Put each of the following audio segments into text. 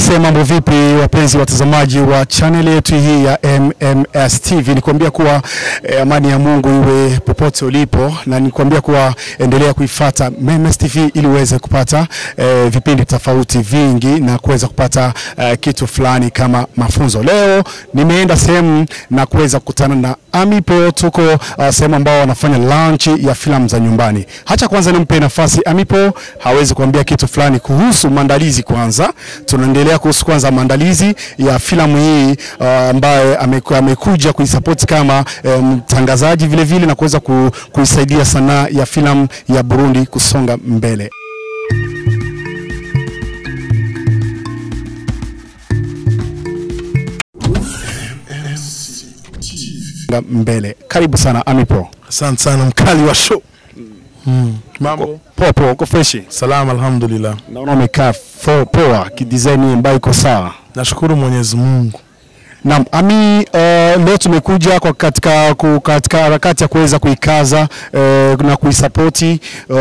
Aise, mambo vipi wapenzi watazamaji wa channel yetu hii ya MMS TV, nikwambia kuwa eh, amani ya Mungu iwe popote ulipo, na nikwambia kuwa endelea kuifata MMS TV ili uweze kupata eh, vipindi tofauti vingi na kuweza kupata eh, kitu fulani kama mafunzo. Leo nimeenda sehemu na kuweza kukutana na Amipo, tuko uh, sehemu ambao wanafanya launch ya filamu za nyumbani. Hacha kwanza nimpe nafasi Amipo hawezi kuambia kitu fulani kuhusu maandalizi kwanza tunaendelea kuhusu kwanza maandalizi ya filamu hii uh, ambaye ameku, amekuja kuisupport kama eh, mtangazaji vile vile na kuweza ku, kuisaidia sanaa ya filamu ya Burundi kusonga mbele. mbele. Karibu sana Amipo. Asante sana mkali wa show. Mm. Mambo Poa poa, uko freshi? salama, alhamdulillah. Naona umekaa fo- poa, kidesign ambayo iko sawa. Nashukuru Mwenyezi Mungu. Naam, Ami, uh, leo tumekuja kwa katika, ku- katika harakati ya kuweza kuikaza uh, na kuisapoti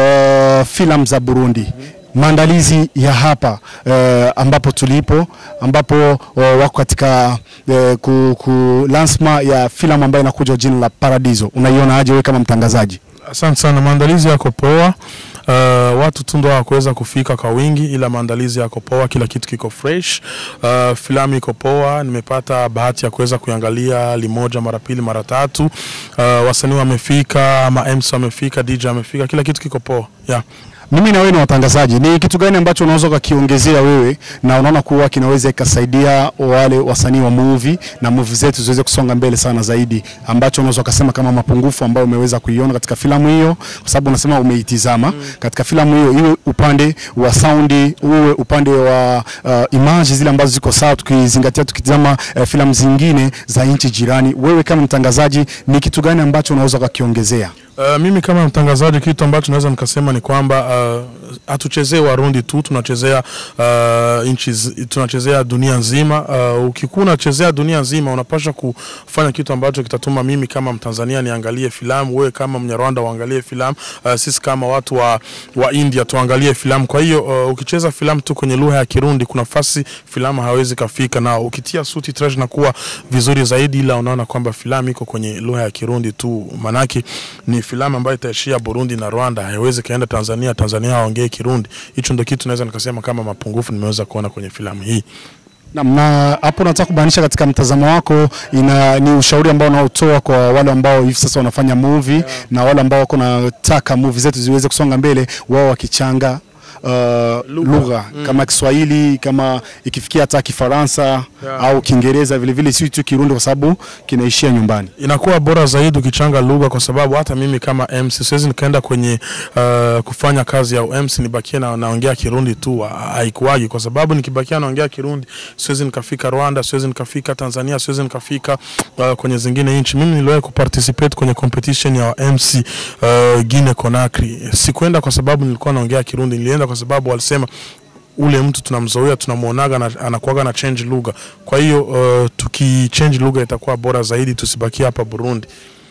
uh, filamu za Burundi. Maandalizi ya hapa uh, ambapo tulipo ambapo uh, wako katika uh, ku, ku lansma ya filamu ambayo inakuja jina la Paradiso. Unaiona aje wewe kama mtangazaji? Asante sana, maandalizi yako poa. Uh, watu tu ndo hawakuweza kufika kwa wingi, ila maandalizi yako poa, kila kitu kiko fresh. Uh, filamu iko poa, nimepata bahati ya kuweza kuangalia limoja mara pili mara tatu. Uh, wasanii wamefika, ma MC wamefika, DJ amefika, kila kitu kiko poa yeah. Mimi na wewe ni watangazaji, ni kitu gani ambacho unaweza ukakiongezea wewe na unaona kuwa kinaweza ikasaidia wale wasanii wa movie na movie zetu ziweze kusonga mbele sana zaidi, ambacho unaweza ukasema kama mapungufu ambayo umeweza kuiona katika filamu hiyo, kwa sababu unasema umeitizama mm. katika filamu hiyo, iwe upande wa saundi, uwe upande wa uh, image zile ambazo ziko sawa, tukizingatia tukitizama uh, filamu zingine za nchi jirani. Wewe kama mtangazaji, ni kitu gani ambacho unaweza ukakiongezea? Uh, mimi kama mtangazaji kitu ambacho naweza nikasema ni kwamba uh, hatuchezee Warundi tu, tunachezea uh, nchi, zi- tunachezea dunia nzima. Uh, ukikuwa unachezea dunia nzima, unapaswa kufanya kitu ambacho kitatuma mimi kama Mtanzania niangalie filamu, wewe kama Mnyarwanda uangalie filamu, uh, sisi kama watu wa, wa India tuangalie filamu. Kwa hiyo uh, ukicheza filamu tu kwenye lugha ya Kirundi, kuna fasi filamu hawezi kafika, na ukitia suti trash na kuwa vizuri zaidi, ila unaona kwamba filamu iko kwenye lugha ya Kirundi tu, manake ni filamu ambayo itaishia Burundi na Rwanda, haiwezi kaenda Tanzania, Tanzania waongee Kirundi. Hicho ndio kitu naweza nikasema kama mapungufu nimeweza kuona kwenye filamu hii. Naam, na hapo nataka kubainisha katika mtazamo wako ina, ni ushauri ambao unaotoa kwa wale ambao hivi sasa wanafanya movie yeah. na wale ambao wako nataka movie zetu ziweze kusonga mbele, wao wakichanga uh, lugha mm. kama Kiswahili kama ikifikia hata Kifaransa Yeah. au Kiingereza vile vile, si tu Kirundi kwa sababu kinaishia nyumbani. inakuwa bora zaidi ukichanga lugha, kwa sababu hata mimi kama MC siwezi nikaenda kwenye uh, kufanya kazi ya MC nibakie na naongea Kirundi tu, ha- haikuwagi, kwa sababu nikibakia naongea Kirundi siwezi nikafika Rwanda, siwezi nikafika Tanzania, siwezi nikafika uh, kwenye zingine nchi. Mimi niliwahi kuparticipate kwenye competition ya MC uh, Guinea Conakry. Sikuenda kwa sababu nilikuwa naongea Kirundi, nilienda kwa sababu walisema ule mtu tunamzoea tunamwonaga na, anakuwaga na change lugha. Kwa hiyo uh, tukichange lugha itakuwa bora zaidi, tusibakie hapa Burundi.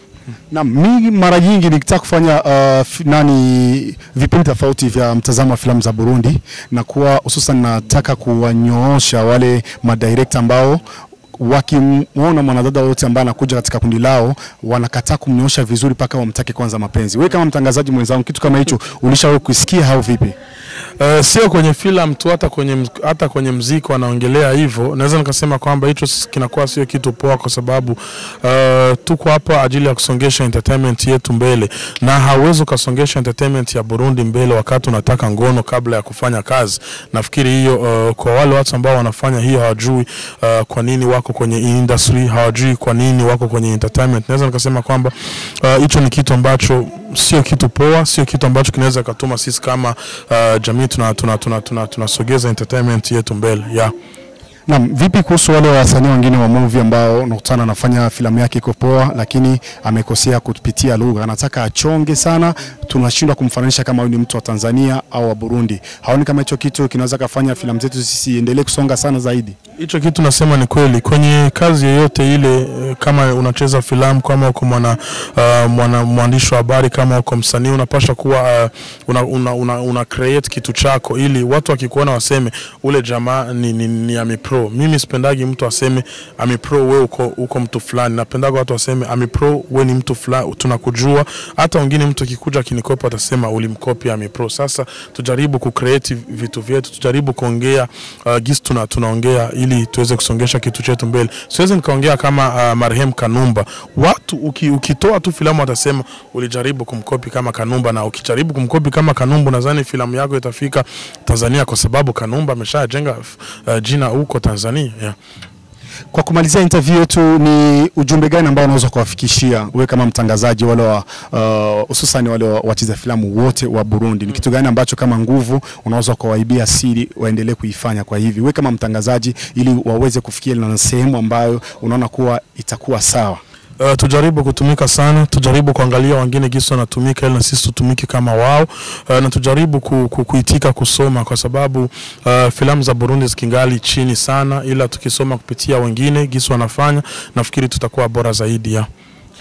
Na mimi mara nyingi nikitaka kufanya uh, fi- nani vipindi tofauti vya mtazamo wa filamu za Burundi na kuwa hususan nataka kuwanyoosha wale madirekta ambao wakimwona mwanadada wote ambaye anakuja katika kundi lao wanakataa kumnyoosha vizuri mpaka wamtake kwanza mapenzi. Wewe kama mtangazaji mwenzangu, kitu kama hicho ulishawahi kusikia au vipi? Uh, sio kwenye filamu tu, hata kwenye mz- hata kwenye mziki wanaongelea hivyo. Naweza nikasema kwamba hicho s- kinakuwa sio kitu poa, kwa sababu uh, tuko hapa ajili ya kusongesha entertainment yetu mbele, na hauwezi ukasongesha entertainment ya Burundi mbele wakati unataka ngono kabla ya kufanya kazi. Nafikiri hiyo uh, kwa wale watu ambao wanafanya hiyo hawajui uh, kwa nini wako kwenye industry, hawajui kwa nini wako kwenye entertainment. Naweza nikasema kwamba uh, hicho ni kitu ambacho sio kitu poa, sio kitu ambacho kinaweza katuma sisi kama uh, jamii tunasogeza tuna, tuna, tuna, tunasogeza entertainment yetu mbele yeah. Naam, vipi kuhusu wale wasanii wengine wa movie ambao unakutana anafanya filamu yake iko poa, lakini amekosea kupitia lugha, anataka achonge sana tunashindwa kumfananisha kama huyu ni mtu wa Tanzania au wa Burundi. Haoni kama hicho kitu kinaweza kafanya filamu zetu zisiendelee kusonga sana zaidi? Hicho kitu nasema ni kweli kwenye kazi yoyote ile, eh, kama unacheza filamu, kama uko mwana, uh, mwana mwandishi wa habari, kama uko msanii, unapasha kuwa uh, una, una, una, una create kitu chako ili watu wakikuona waseme ule jamaa ni, ni, ni Amipro. Mimi sipendagi mtu aseme Amipro, we uko, uko mtu fulani. Napendaga watu waseme Amipro, we ni mtu fulani, tunakujua. Hata wengine mtu akikuja akinikopa atasema ulimkopi Amipro. Sasa tujaribu kucreate vitu vyetu, tujaribu kuongea uh, gisi tuna, tunaongea ili tuweze kusongesha kitu chetu mbele. Siwezi nikaongea kama uh, marehemu Kanumba. Watu uki, ukitoa tu filamu watasema ulijaribu kumkopi kama Kanumba, na ukijaribu kumkopi kama Kanumba, nadhani filamu yako itafika Tanzania kwa sababu Kanumba ameshajenga uh, jina huko Tanzania yeah. Kwa kumalizia interview yetu, ni ujumbe gani ambao unaweza kuwafikishia wewe kama mtangazaji wale wa uh, hususan wale wa- wacheza filamu wote wa Burundi? Ni kitu gani ambacho kama nguvu unaweza kuwaibia siri waendelee kuifanya kwa hivi, wewe kama mtangazaji, ili waweze kufikia na sehemu ambayo unaona kuwa itakuwa sawa? Uh, tujaribu kutumika sana, tujaribu kuangalia wengine gisi wanatumika ili na sisi tutumike kama wao. Uh, na tujaribu ku, ku, kuitika kusoma kwa sababu uh, filamu za Burundi zikingali chini sana, ila tukisoma kupitia wengine gisi wanafanya, nafikiri tutakuwa bora zaidi ya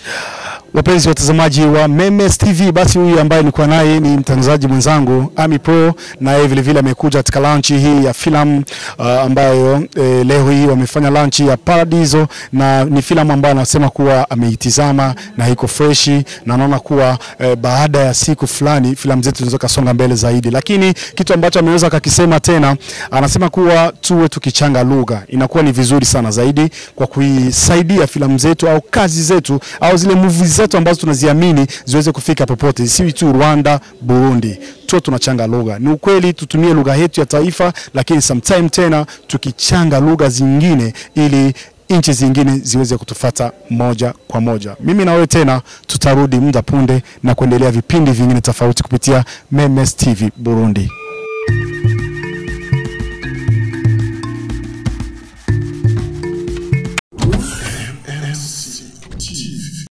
Wapenzi watazamaji wa Memes TV, basi huyu ambaye nilikuwa naye ni mtangazaji mwenzangu Ami Pro, naye vile vile amekuja katika launch hii ya filamu uh, ambayo eh, leo hii wamefanya launch ya Paradiso, na ni filamu ambayo anasema kuwa ameitizama na iko freshi na anaona kuwa eh, baada ya siku fulani filamu zetu zinaweza kasonga mbele zaidi, lakini kitu ambacho ameweza kakisema tena, anasema kuwa tuwe tukichanga lugha inakuwa ni vizuri sana zaidi kwa kuisaidia filamu zetu au kazi zetu au zile movies zetu ambazo tunaziamini ziweze kufika popote, si tu Rwanda, Burundi. Tuwe tunachanga lugha. Ni ukweli tutumie lugha yetu ya taifa, lakini sometime tena tukichanga lugha zingine ili nchi zingine ziweze kutufata moja kwa moja. Mimi na wewe tena tutarudi muda punde na kuendelea vipindi vingine tofauti kupitia Memes TV Burundi.